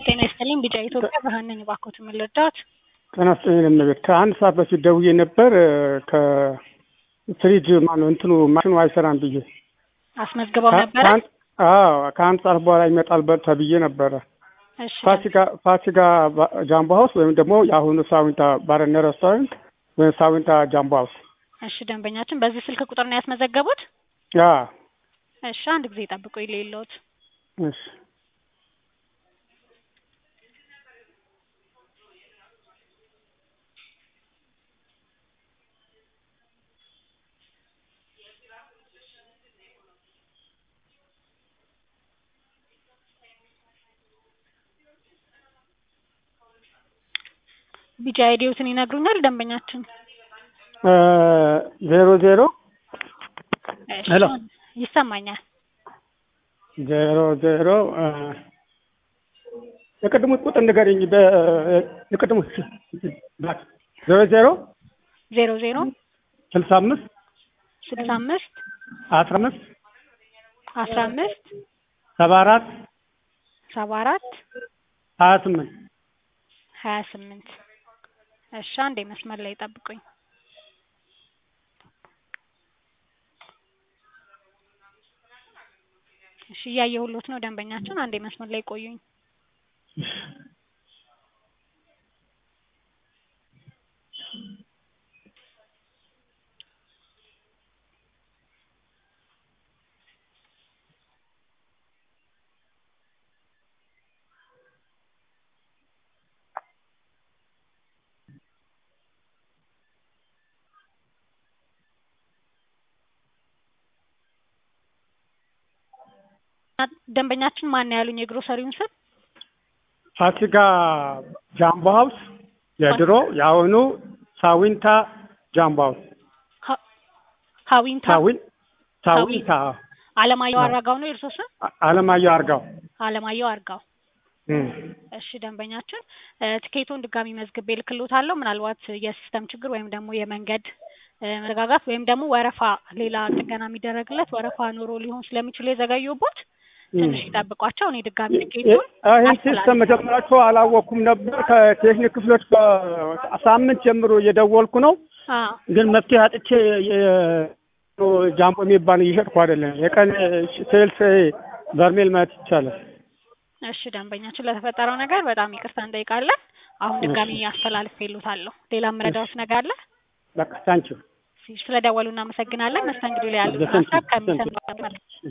ጤና ይስጥልኝ ቢጫ ኢትዮጵያ ብርሃን ነኝ። እባክዎት ምን ልርዳዎት? ጤና ይስጥልኝ እመቤት። ከአንድ ሰዓት በፊት ደውዬ ነበር ከፍሪጅ ማነው እንትኑ ማሽኑ አይሰራም ብዬ አስመዝግበው ነበረ? ከአንድ- አዎ ከአንድ ሰዓት በኋላ ይመጣል በ- ተብዬ ነበረ። እሺ ፋሲካ ፋሲካ ባ- ጃምቦ ሀውስ ወይም ደግሞ የአሁኑ ሳዊንታ ባርና ሬስቶራንት ወይም ሳዊንታ ጃምቦ ሀውስ። እሺ ደንበኛችን በዚህ ስልክ ቁጥር ነው ያስመዘገቡት? ያ እሺ አንድ ጊዜ ጠብቁ የሌለዎት እሺ ቢጫ አይዲዎትን ይነግሩኛል ደንበኛችን? እ ዜሮ ዜሮ እሺ ሄሎ። ይሰማኛል። ዜሮ ዜሮ እ የቅድሙ ቁጥር ንገረኝ። በ- የቅድሙ ዜሮ ዜሮ ዜሮ ዜሮ ስልሳ አምስት ስልሳ አምስት አስራ አምስት አስራ አምስት ሰባ አራት ሰባ አራት ሀያ ስምንት ሀያ ስምንት እሺ አንዴ መስመር ላይ ጠብቁኝ። እሺ እያየሁሎት ነው ደንበኛችን። አንዴ መስመር ላይ ቆዩኝ። ደንበኛችን ማን ነው ያሉኝ? የግሮሰሪውን ስም ፋሲካ ጃምቦ ሀውስ የድሮ የአሁኑ ሳዊንታ ጃምቦ ሀውስ ሀ- ሀዊንታ ሳዊን ሳዊንታ አለማየሁ አዎ። አራጋው ነው የእርሶ ስም? አ- አለማየሁ አርጋው አለማየሁ አርጋው። እም። እሺ ደንበኛችን እ፣ ትኬቱን ድጋሚ መዝግቤ እልክልዎታለሁ። ምናልባት የሲስተም ችግር ወይም ደግሞ የመንገድ እ፣ መረጋጋት ወይም ደግሞ ወረፋ ሌላ ጥገና የሚደረግለት ወረፋ ኖሮ ሊሆን ስለሚችል የዘገዩቦት ትንሽ ይጠብቋቸው። እኔ ድጋሚ ትኬቱን ይህን ሲስተም መጀመራቸው አላወቅኩም ነበር። ከቴክኒክ ክፍሎች ከሳምንት ጀምሮ እየደወልኩ ነው፣ አ ግን መፍትሄ አጥቼ የ- ጃምቦ የሚባል እየሸጥኩ አይደለም። የቀን ሴልስ በርሜል ማየት ይቻላል። እሺ ደንበኛችን ለተፈጠረው ነገር በጣም ይቅርታ እንጠይቃለን። አሁን ድጋሚ አስተላልፌልዎታለሁ። ሌላ የምረዳዎት ነገር አለ? በቃ ታንኪዩ ስለደወሉ እናመሰግናለን። መስተንግዶ ላይ ያሉትን በስንት- ሀሳብ ከሚሰማ